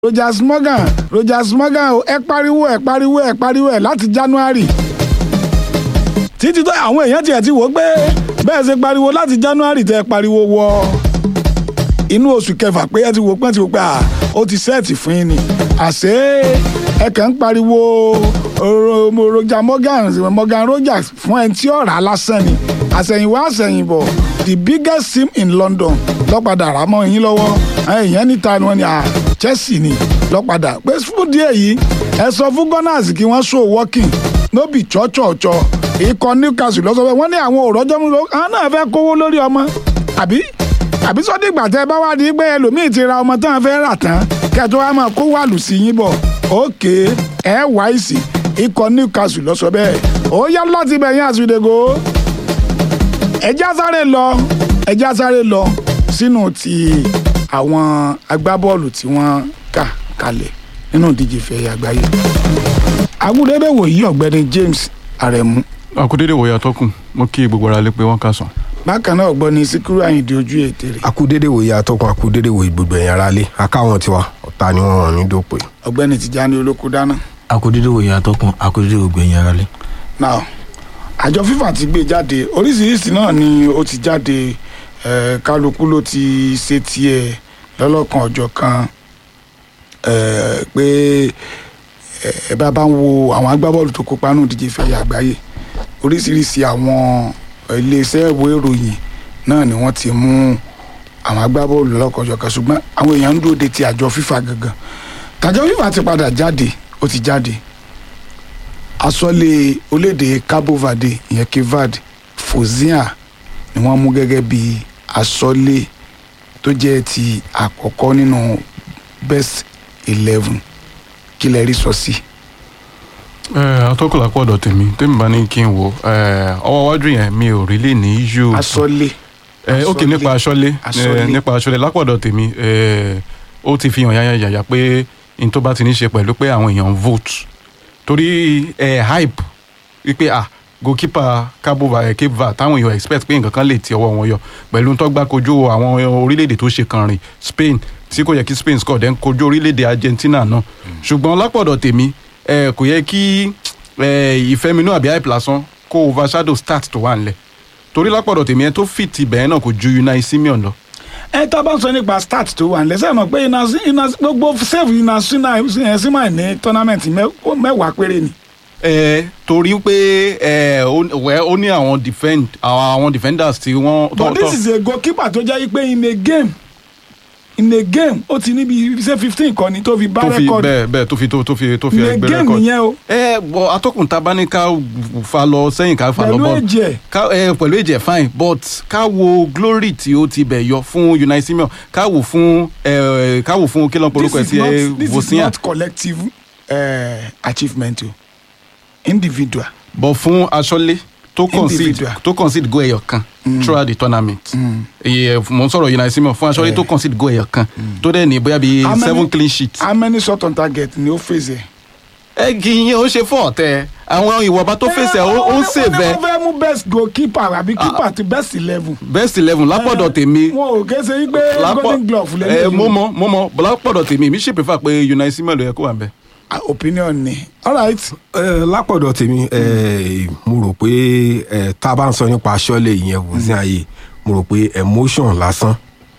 Rogers Morgan Rogers Morgan ẹ pariwo ẹ pariwo ẹ pariwo ẹ láti January títí tó àwọn èèyàn tiẹ̀ ti wò ó pé bẹ́ẹ̀ ṣe pariwo láti January tẹ́ ẹ pariwo wọ inú oṣù kẹfà pé ẹ ti wò pé ẹ ti wò pé à ó ti sẹ́ẹ̀tì fún yín ni àṣé ẹ kàn ń pariwo Roger Morgan Morgan Rogers fún ẹni tí ọ̀rá lásán ni àṣẹ̀yìnwá àṣẹ̀yìnbọ̀ the biggest team in London lọ́padà rà mọ́ yín lọ́wọ́ èèyàn níta ni wọ́n ní à Chelsea ni lọ́padà pé fún díẹ̀ yìí ẹ sọ fún Gunners kí wọ́n show working no be chọ́chọ́chọ́ ikọ̀ Newcastle lọ́sọ̀ pé wọ́n ní àwọn òrọ́jọ́ mú lọ àwọn náà fẹ́ kówó lórí ọmọ àbí àbí sọ́dí ìgbà tẹ́ ẹ bá wá di pé ẹlòmíì ti ra ọmọ tán fẹ́ rà tán kẹjọ wa máa kó wàlù sí yín bọ̀ òkè ẹ wáìsì ikọ̀ Newcastle lọ́sọ̀ bẹ́ẹ̀ ó yá láti bẹ̀ yín àsùdègò ẹjá sáré lọ ẹjá sáré lọ sínú ti àwọn agbábọ́ọ̀lù tí wọ́n kà kalẹ̀ nínú ìdíje ìfẹ̀yẹ àgbáyé agúndédé wòyí ọ̀gbẹ́ni James Aremu àkúdédé wòye àtọkùn mo kí gbogbo ara lé pé wọn kà sàn. bákan náà ọ̀gbọ́ni Síkírù Àyìndé ojú ètè rẹ̀ akúdédé wòye atọ́kùn akúdédé wòye gbogbo ẹ̀yìn ara lé akáwọn tiwa ọ̀tá ni wọ́n wọ̀n ní dòpè. ọ̀gbẹ́ni Tìjání Olókù dáná akudede wòye atọ́kùn akudede ògbẹ̀yìn ara lé. now àjọ FIFA ti gbé jáde oríṣiríṣi náà ni ó ti jáde eh, kálukú ló ti ṣe tiẹ̀ lọ́lọ́kan ọjọ́ kan eh, pé ẹ bá bá ń wo àwọn agbábọ́ọ̀lù tó kópa nù díje ìfẹ̀yẹ àgbáyé oríṣiríṣi àwọn iléeṣẹ́ ìwé ìròyìn náà ni wọ́n ti mú àwọn agbábọ́ọ̀lù lọ́lọ́kan ọjọ́ kan ṣùgbọ́n àwọn èèyàn ń dúró de ti àjọ FIFA gangan tàjọ FIFA ti padà jáde ó ti jáde asọ́lé olédè Cabo Verde ìyẹn Cape Verde Fozia ni wọ́n mú gẹ́gẹ́ bí asọ́lé tó jẹ́ ti àkọ́kọ́ nínú best eleven kí lẹ rí sọ sí. àtọkùn lápò ọ̀dọ̀ tèmi tèmi bá ní kí n wò ọwọ́ iwájú yẹn mi ò rí lè ní yíyó. asọ́lé Eh, ok Aṣọ́lé. nípa aṣọ́lé Aṣọ́lé. eh, nípa aṣọ́lé lápọ̀dọ̀ tèmi eh, ó ti fi hàn yáyàyàyà pé n tó bá ti ní ṣe pẹ̀lú pé àwọn èèyàn ń vote torí eh, hype wípé ah goalkeeper Cabo Verde Cape Verde táwọn èèyàn expect pé nǹkan kan lè ti ọwọ́ wọn yọ pẹ̀lú tó gbá kojú àwọn orílẹ̀-èdè tó ṣe kànrìn Spain tí kò yẹ kí Spain score then kojú orílẹ̀-èdè Argentina náà ṣùgbọ́n lápọ̀dọ̀ tèmi eh, kò yẹ kí eh, ìfẹ́minú àbí hype lásán kó overshadow start tó wà nílẹ̀ torí lápọ̀dọ̀ tèmi ẹ tó fit ibẹ̀ náà kò ju Unai Simeon lọ. ẹ tá a bá ń sọ nípa start tó wà nílẹ̀ sẹ́yìn mọ̀ pé iná iná gbogbo save iná sínú símáì ní tournament mẹ́- mẹ́wàá péré ni. ẹ torí pé ẹ ó wẹ́, ó ní àwọn defend àwọn àwọn defenders tí wọ́n. but this is a goalkeeper tó jẹ́ pé in a game in a game ó ti níbi ṣe fifteen kọ́ni tó fi bá tó fi rẹ́kọ̀dì bẹ́ẹ̀ bẹ́ẹ̀ tó fi tó tó fi tó fi in a ẹgbẹ́ game record. nìyẹn o ẹ bọ atọ́kùn ta bá ní ká fa lọ sẹ́yìn ká fa lọ pẹ̀lú bọ́ọ̀lù ẹ̀jẹ̀ ká ẹ pẹ̀lú ẹ̀jẹ̀ fine but ká wo glory tí ó ti bẹ̀ yọ fún Unai Simeon ká wò fún ẹ ká wò fún kí ló ń porúkọ ẹ̀ this sí is ẹ not this is Vosinha not collective uh, achievement o individual. but fún aṣọ́lé tó concede Individual. tó concede goal ẹyọ kan throughout the tournament iye mo ń sọ̀rọ̀ Unai Simeon fún aṣọ́lé tó concede goal ẹyọ kan tó dẹ̀ ní bóyá bíi How many- seven clean sheets. how many shot on target ni ó fèsì ẹ̀. ẹ kì í yẹn ó ṣe fún ọ̀tẹ̀ àwọn ìwọ̀nba tó fèsì ẹ̀ ó ń sèvẹ́ wọ́n fẹ́ mú best goalkeeper àbí keeper ti best eleven. best eleven lápọ̀dọ̀ tèmi wọn ò kése yí pé golden glove ẹ lẹ́yìn. mo mọ mo mọ lápọ̀dọ̀ tèmi mi ṣe prefer pé Unai Simeon ló yẹ kó wà ń bẹ̀. opinion ni alright ẹ lápọ̀dọ̀ tèmi ẹ mo rò pé ẹ tá a bá ń sọ nípa aṣọ́lé ìyẹn Vosinha ayé mo rò pé emotion lásán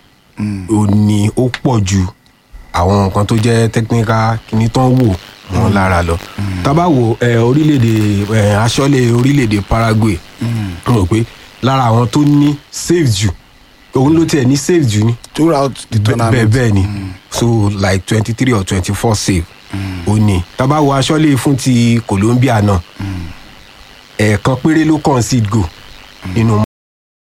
ò ní ó pọ̀ ju àwọn nǹkan tó jẹ́ technical kìíní tán wò wọn lára lọ tá a bá wo ẹ orílẹ̀-èdè ẹ aṣọ́lé orílẹ̀-èdè Paraguay mo rò pé lára àwọn tó ní save jù òun ló tiẹ̀ ní save jù ni throughout the bẹ́ẹ̀ tournament. bẹ́ẹ̀ ni so like twenty three or twenty four save ó ní tábà wo aṣọ́lé fún ti Colombia náà ẹ̀ẹ̀kan péré ló concede goal nínú